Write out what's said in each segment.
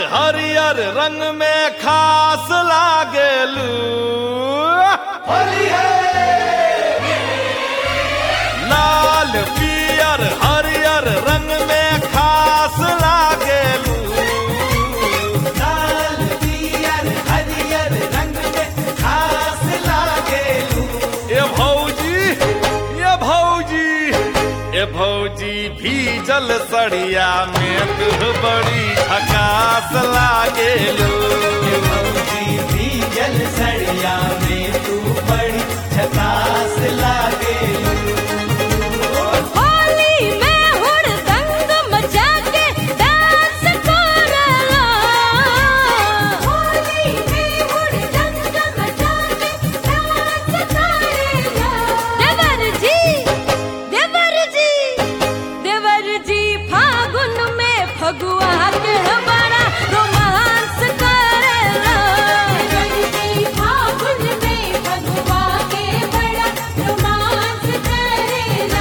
हरियर रंग में खास लागेलू लाल पियर हरियर रंग में खास लागेलू लाल पियर हरियर रंग में खास लागेलू ये भौजी ये भौजी ये भौजी भीजल सड़िया में तू बड़ी झकास लागेलू ये भौजी भी जल सड़िया में तू बड़ी झकास लागेलू होली में हुड़दंग मचा के डांस करला होली में हुड़दंग मचा के डांस करला देवर जी देवर जी देवर जी फागुन में फगुआ के बड़ा रोमांस करला देवर जी फागुन में फगुआ के बड़ा रोमांस करेला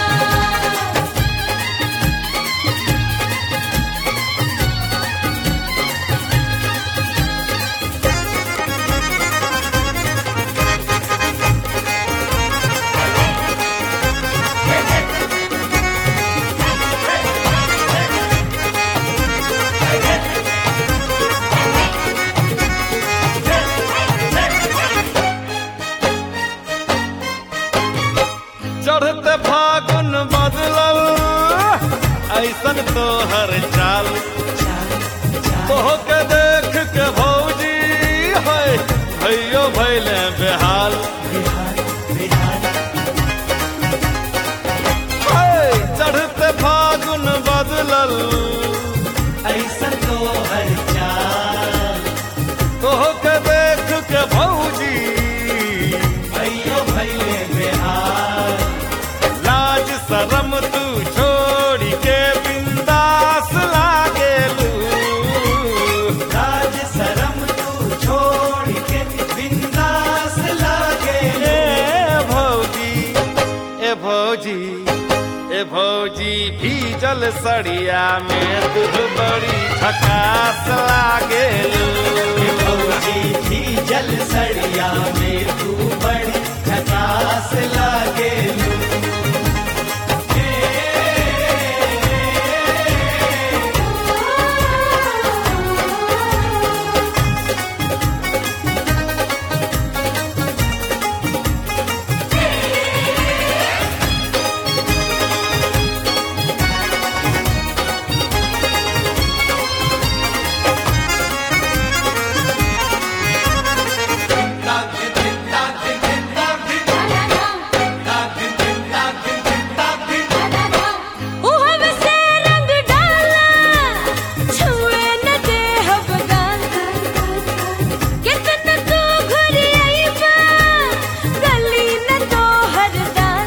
चढ़ते फागुन बदलल ऐसन तो हर चाल तोह के देख के भौजी है भैयो भैले बेहाल है, चढ़ते फागुन बदलल ऐसा तो हर चाल तोह के देख के भौजी भैयो भैले बिहार लाज शरम तू छोड़ी के बिंदास लागेलू राज शरम तू छोड़ के बिंदास लागेलू ए भौजी ए भौजी ए भौजी भीजल सड़िया में दूध बड़ी झकास लागेलू ये भौजी भी जल सड़िया में तू बड़ी झकास लागेलू उहब से रंग डाला छुए न दे हब गाल कितन तू घुरी आईबा गली न तो हर दाल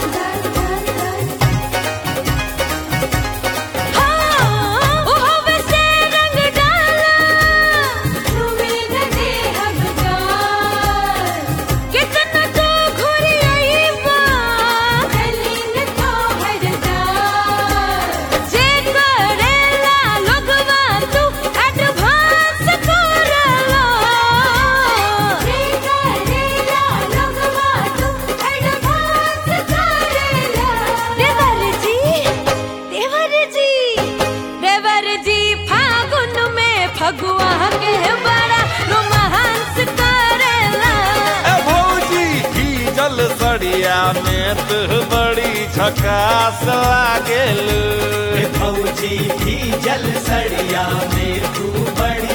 हाँ उहब से रंग डाला छुए न दे हब गाल कितन तू घुरी आईबा गली न तो हर दाल जे करेला लोगवा तू एडवांस करला जे करेला लोगवा तू एडवांस करेला देवर जी देवर जी देवर जी फागुन में फगुआ के बड़ा रोमांस करेला ए भौजी भीजल सड़िया में तू बड़ी झकास लागेलू ये भौजी भी जल सड़िया में तू बड़ी